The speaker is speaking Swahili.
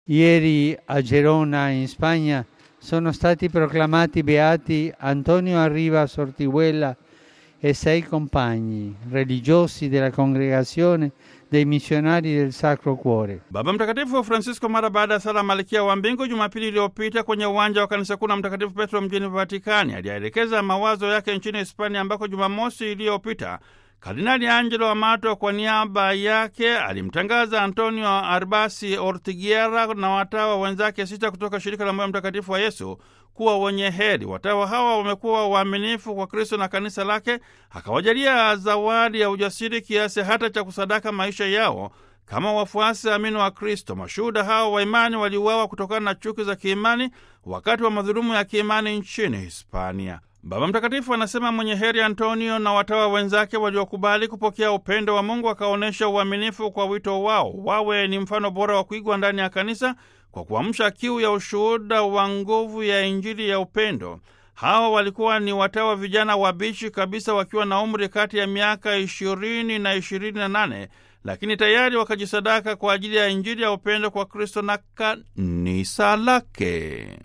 Ieri a Gerona, in Spagna, sono stati proclamati beati Antonio Arriva Sortiguella e sei compagni religiosi della congregazione dei missionari del Sacro Cuore. Baba Mtakatifu Francisco mara baada ya sala Malkia wa Mbingu Jumapili iliyopita kwenye uwanja wa kanisa kuu la Mtakatifu Petro mjini Vatikani aliyaelekeza mawazo yake nchini Hispania ambako Jumamosi iliyopita Kardinali Angelo Amato kwa niaba yake alimtangaza Antonio Arbasi Ortiguera na watawa wenzake sita kutoka shirika la moyo mtakatifu wa Yesu kuwa wenye heri. Watawa hawa wamekuwa waaminifu kwa Kristo na kanisa lake, akawajalia zawadi ya ujasiri kiasi hata cha kusadaka maisha yao kama wafuasi amini wa Kristo. Mashuhuda hao wa imani waliuawa kutokana na chuki za kiimani wakati wa madhulumu ya kiimani nchini Hispania. Baba Mtakatifu anasema mwenye heri Antonio na watawa wenzake waliokubali kupokea upendo wa Mungu wakaonyesha uaminifu kwa wito wao, wawe ni mfano bora wa kuigwa ndani ya kanisa kwa kuamsha kiu ya ushuhuda wa nguvu ya Injili ya upendo. Hawa walikuwa ni watawa vijana wabishi kabisa, wakiwa na umri kati ya miaka ishirini na ishirini na nane lakini tayari wakajisadaka kwa ajili ya Injili ya upendo kwa Kristo na kanisa lake.